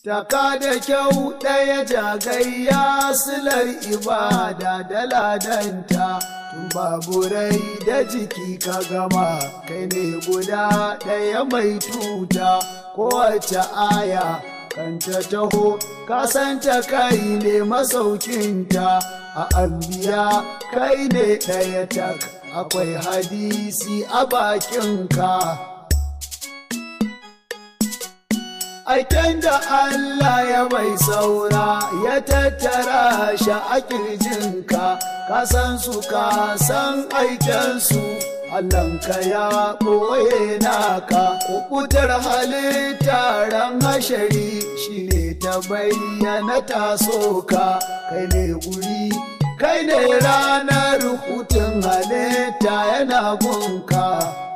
Taka da kyau ɗaya jagayya silar ibada da ladanta, tun baburai da jiki ka gama, kai ne guda ɗaya mai tuta, kowace aya kanta taho, kasanta kai ne masaukinta, a ambiya kai ne ɗaya tak, akwai hadisi a bakinka. aiken da Allah ya mai saura ya tattara shi a kirjinka ka san su ka san aikensu Allahnka ya ɓoye naka kukutar halitta ran hashari shi ne ta bayyana tasoka kai ne guri kai ne ranar hutun halitta yana gunka